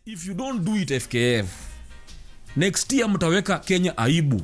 if you don't do it fkf next year mtaweka kenya aibu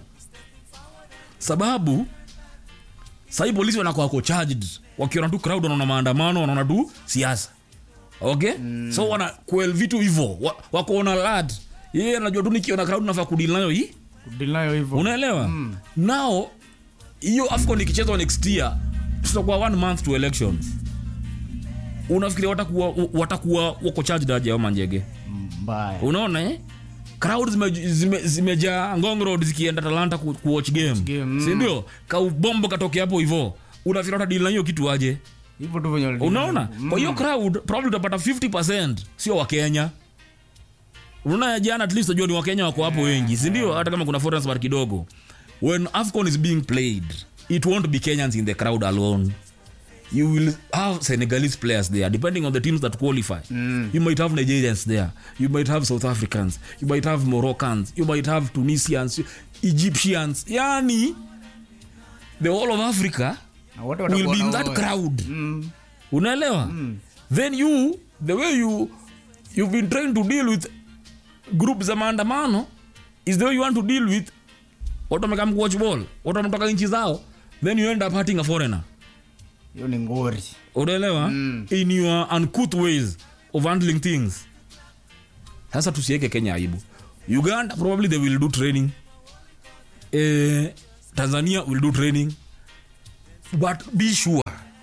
sababu sahii polisi wanakuwa wako charged wakiona tu crowd wanaona maandamano wanaona tu siasa okay mm. so wana kuel vitu hivo wa, wako lad yeye anajua tu nikiona crowd nafaa kudili nayo hii kudili nayo hivyo unaelewa mm. nao hiyo afcon ikichezwa next year tutakuwa one month to elections unafikiria watakuwa watakuwa wako charged aje au manjege mbaya unaona eh? crowd zimejaa zime, zimejaa ngong road zikienda talanta ku, kuwatch game, game, mm. sindio kaubombo katoke hapo hivo unafikira watadili na hiyo kitu aje hivyo tu venye walidili. unaona kwa hiyo crowd probably utapata 50 sio wakenya unaona jana at least unajua ni wakenya wako hapo wengi sindio hata kama kuna foreigners bar kidogo when afcon is being played it won't be kenyans in the crowd alone you will have senegalese players there depending on the teams that qualify Mm. you might have nigerians there you might have south africans you might have moroccans you might have tunisians egyptians yani the whole of africa Na wote will watakuwa be in na that wao. crowd Mm. unaelewa then you the way you you've been trying to deal with group za maandamano is the way you want to deal with watu wamekam kuwatch ball watu wametoka nchi zao then you end up hurting a foreigner hiyo ni ngori unaelewa Mm. in your uncouth ways of handling things sasa tusiweke kenya aibu uganda probably they will do training eh, tanzania will do training but be sure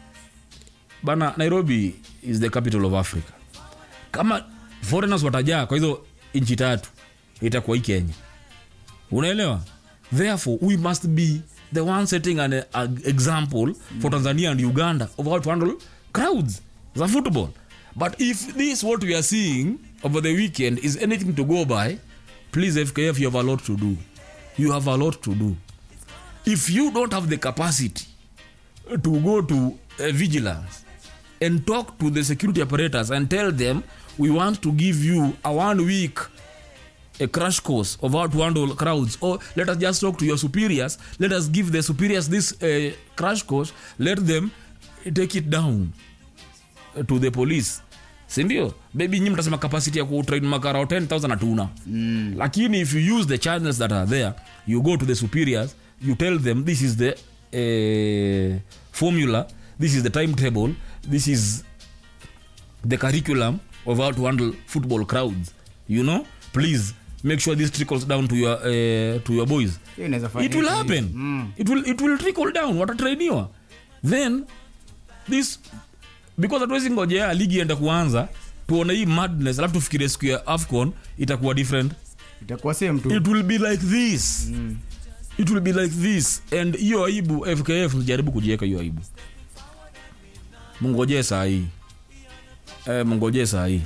bana nairobi is the capital of africa kama foreigners watajaa kwa hizo nchi tatu itakuwa hii kenya unaelewa therefore we must be the one setting an a, example for tanzania and uganda of how to handle crowds za football but if this what we are seeing over the weekend is anything to go by please fkf you have a lot to do you have a lot to do if you don't have the capacity to go to uh, vigilance and talk to the security operators and tell them we want to give you a one week a crash course of how to handle crowds or let us just talk to your superiors let us give the superiors this uh, crash course let them take it down uh, to the police sindio maybe nyi mtasema capacity ya kutrain makarao 10000 hatuna mm. lakini if you use the channels that are there you go to the superiors you tell them this is the uh, formula this is the timetable this is the curriculum of how to handle football crowds you know please make sure this trickles down to your uh, to your boys hiyo inaweza it fanyika will hivi. happen Mm. it will it will trickle down watatrainiwa then this because hatuwezi ngojea ligi enda kuanza tuone hii madness alafu tufikirie siku ya afcon itakuwa different itakuwa same tu it will be like this mm. it will be like this and hiyo aibu fkf jaribu kujiweka hiyo aibu mngojee saa hii eh, mngojee saa hii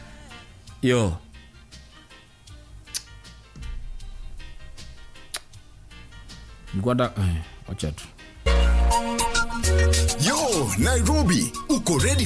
yo nikwanda eh, wacha tu Yo, Nairobi, uko ready